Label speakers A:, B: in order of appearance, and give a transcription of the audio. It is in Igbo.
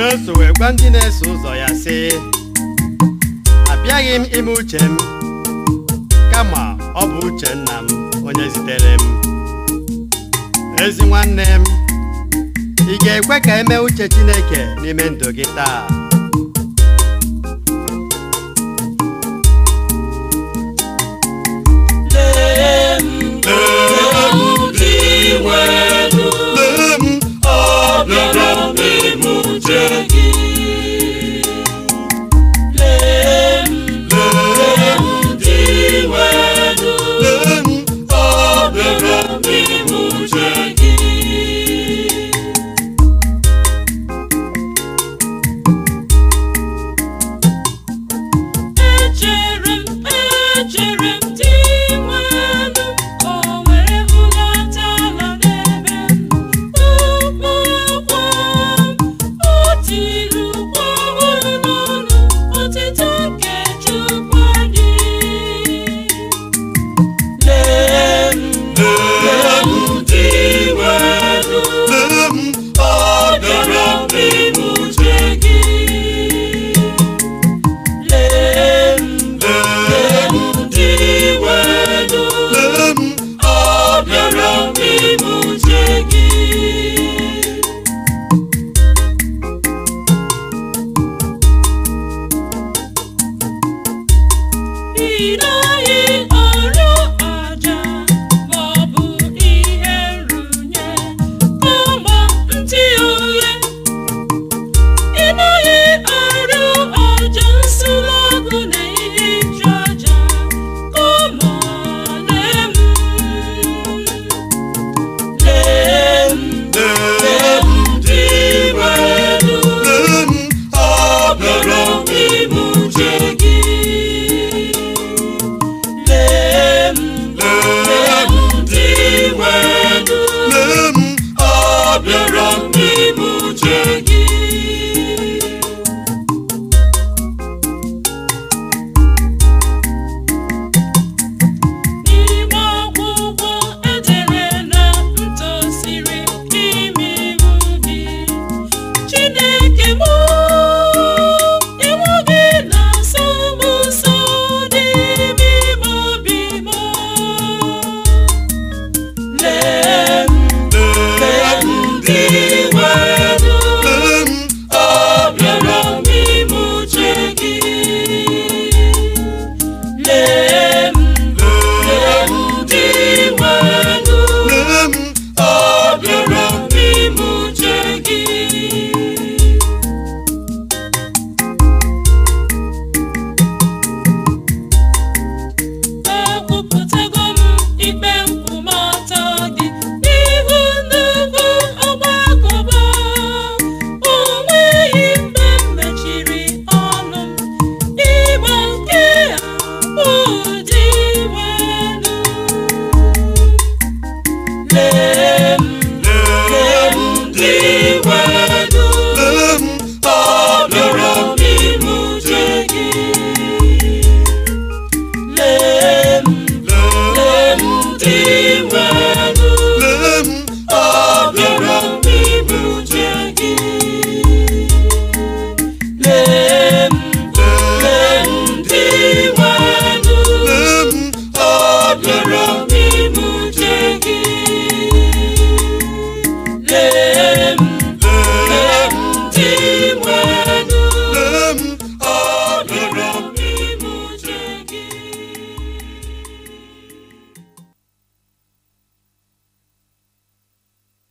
A: Jesu wee gwa ndị na-eso ụzọ ya sị abịaghị m ime uche m kama ọ bụ uche nna m onye zitere m ezi nwanne m ị ga-ekwe ka emee uche Chineke n'ime ndụ gị taa
B: lee m lee m dị nwelu ọ bịara m ime uche gị lee m lee m dị nwelu ọ bịara m ime uche gị echere m echere m dị nwelu o wee bulata ala n'ebe m ukwu ụkwụ m o tiri ụkwụ ọhụrụ n'ọnụ otito nke Chukwu anyị lee m lee m dị nwelu ọ bịara m ime uche gị lee m lee m dị nwelu ọ bịara m ime uche gị ị naghị